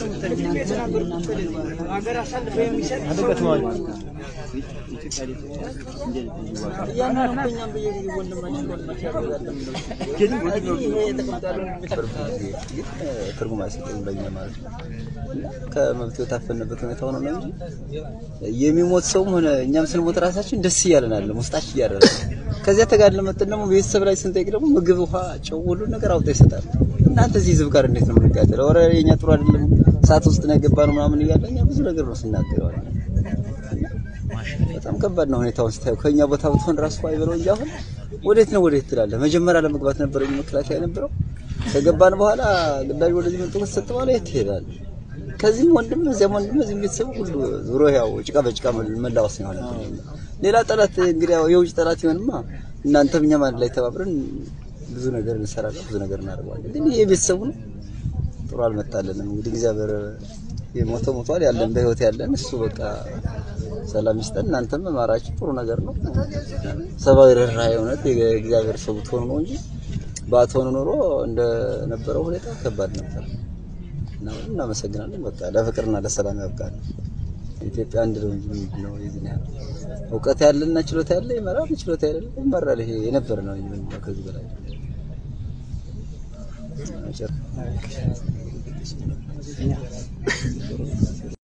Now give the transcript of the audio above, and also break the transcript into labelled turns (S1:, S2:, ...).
S1: ሀገር አሳልፎ የሚሰጥ ሰው እያንዳንዱ እኛም በየጊዜው ወንድማችን ወንድማችን ያደርጋለን የሚለው ይሄ የተቀምጣለው
S2: ትርጉም አይሰጥም ለኛ ማለት ነው። ከመብት የታፈንበት ሁኔታ ሆኖ ነው እንጂ የሚሞት ሰውም ሆነ እኛም ስንሞት ራሳችን ደስ እያለን አለ ውስጣችን እያደረ ከዚያ ተጋድለ መጥተን ደግሞ ቤተሰብ ላይ ስንጠይቅ ደግሞ ምግብ፣ ውሃ፣ ጨው ሁሉ ነገር አውጣ ይሰጣል። እናንተ እዚህ ህዝብ ጋር እንዴት ነው የምንጋደለው? ኧረ የኛ ጥሩ አይደለም ሰዓት ውስጥ ነው የገባነው ምናምን እያለ እኛ ብዙ ነገር ነው ስናገረዋል። በጣም ከባድ ነው ሁኔታውን ስታየው። ከኛ ቦታ ብትሆን ራሱ አይበለው እንጂ አሁን ወዴት ነው ወዴት ትላለህ? መጀመሪያ ለመግባት ነበረ መከላከያ የነበረው ከገባን በኋላ ግዳጅ ወደዚህ መጥቶ ከተሰጠ በኋላ የት ትሄዳለህ? ከዚህም ወንድም እዚያም ወንድም እዚህም ቤተሰብ ሁሉ ዙሮ ያው ጭቃ በጭቃ መላወስ ነው የሆነ። ሌላ ጠላት እንግዲህ ያው የውጭ ጠላት ይሆንማ እናንተም እኛም አንድ ላይ ተባብረን ብዙ ነገር እንሰራለን፣ ብዙ ነገር እናደርገዋለን። ግን ይሄ ቤተሰቡ ነው ጥሩ አልመጣልንም። እንግዲህ እግዚአብሔር የሞተው ሞቷል፣ ያለን በህይወት ያለን እሱ በቃ ሰላም ይስጠን። እናንተም መማራችሁ ጥሩ ነገር ነው። ሰብአዊ ርህራሄ እውነት የእግዚአብሔር ሰው ብትሆኑ ነው እንጂ ባትሆኑ ኖሮ እንደነበረው ሁኔታ ከባድ ነበር። እና እናመሰግናለን። በቃ ለፍቅርና ለሰላም ያብቃል። ኢትዮጵያ አንድ ነው እንጂ ምንድን ነው የዚህ ያህል እውቀት ያለና ችሎታ ያለ ይመራል፣ ችሎታ ያለ ይመራል። ይሄ የነበረ ነው እንጂ ምንድን ነው ከዚህ በላይ መጨረሻ